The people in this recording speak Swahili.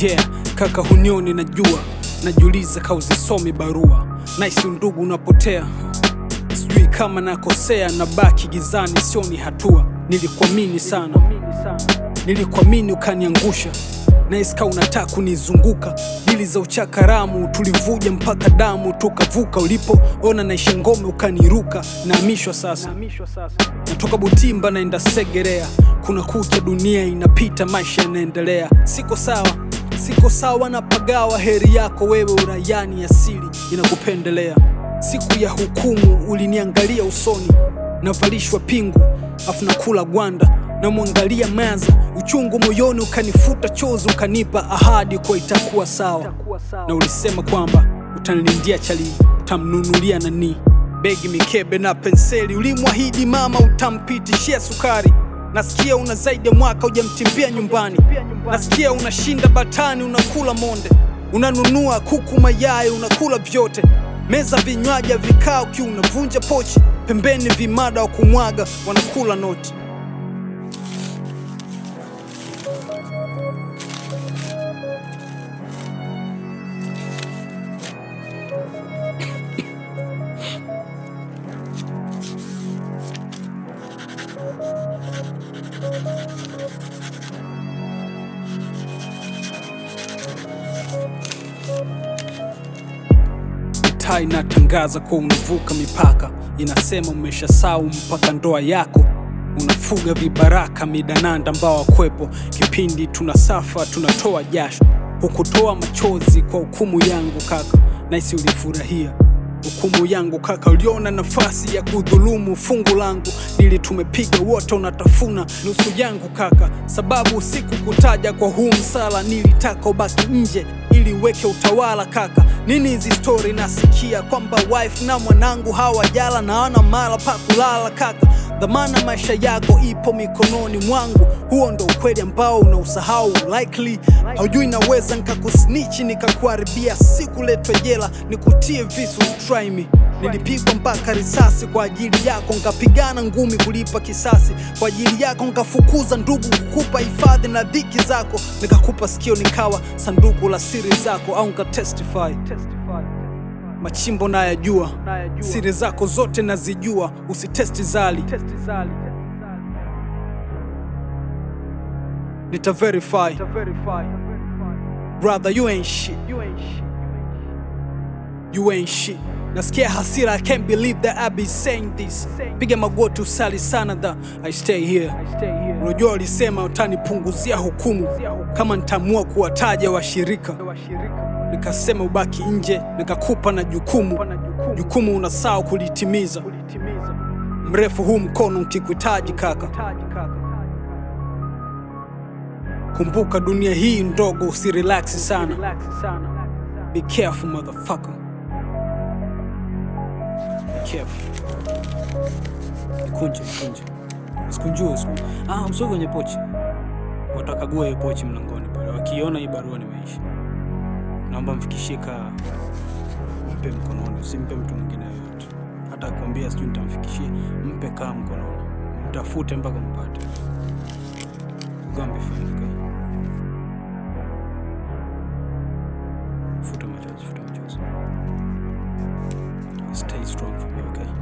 yeah kaka hunioni najua najiuliza kauzisomi barua naisi undugu unapotea sijui kama nakosea na baki gizani sioni hatua nilikuamini sana nilikuamini ukaniangusha naiska unataka kunizunguka dili za uchakaramu tulivuja mpaka damu tukavuka ulipoona naisha ngome ukaniruka naamishwa sasa natoka butimba naenda segerea kuna kucha dunia inapita maisha yanaendelea siko sawa siko sawa na pagawa heri yako wewe uraiani asili inakupendelea siku ya hukumu uliniangalia usoni navalishwa pingu afu nakula gwanda namwangalia maza uchungu moyoni ukanifuta chozi ukanipa ahadi kwa itakuwa sawa na ulisema kwamba utanilindia chali utamnunulia nani begi mikebe na penseli ulimwahidi mama utampitishia sukari nasikia una zaidi ya mwaka hujamtimbia nyumbani nasikia unashinda batani unakula monde unanunua kuku mayai unakula vyote meza vinywaji vikao kiu unavunja pochi pembeni vimada wa kumwaga wanakula noti mitaa inatangaza kuwa unavuka mipaka inasema umeshasau mpaka ndoa yako unafuga vibaraka midananda ambao wakwepo kipindi tunasafa tunatoa jasho hukutoa machozi kwa hukumu yangu kaka naisi ulifurahia hukumu yangu kaka uliona nafasi ya kudhulumu fungu langu dili tumepiga wote unatafuna nusu yangu kaka sababu siku kutaja kwa huu msala nilitaka ubaki nje ili uweke utawala kaka nini hizi stori nasikia kwamba wife na mwanangu hawajala na wana mala pa kulala kaka dhamana maisha yako ipo mikononi mwangu huo ndo ukweli ambao unausahau likely haujui naweza nkakusnichi nikakuharibia siku letwe jela nikutie visu try me nilipigwa mpaka risasi kwa ajili yako nkapigana ngumi kulipa kisasi kwa ajili yako nkafukuza ndugu kukupa hifadhi na dhiki zako nikakupa sikio nikawa sanduku la siri zako au nkatestify machimbo nayajua siri zako zote nazijua usitesti zali nita verify brother you ain't shit you ain't shit nasikia hasira i can't believe that i be saying this piga magoti usali sana tha i stay here unajua walisema utanipunguzia hukumu kama nitaamua kuwataja washirika nikasema ubaki nje nikakupa na jukumu jukumu unasahau kulitimiza mrefu huu mkono ukikuhitaji kaka kumbuka dunia hii ndogo usirelaksi sana be careful motherfucker be careful ikunje ikunje sikunjue siku ah msio kwenye pochi watakagua hiyo pochi mlangoni pale wakiona hii barua nimeisha naomba mfikishie kaa mpe mkononi usimpe mtu mwingine yoyote hata akwambia sijui nitamfikishie mpe kaa mkononi mtafute mpaka mpate gambe fanyika futa machozi futa machozi stay strong for me okay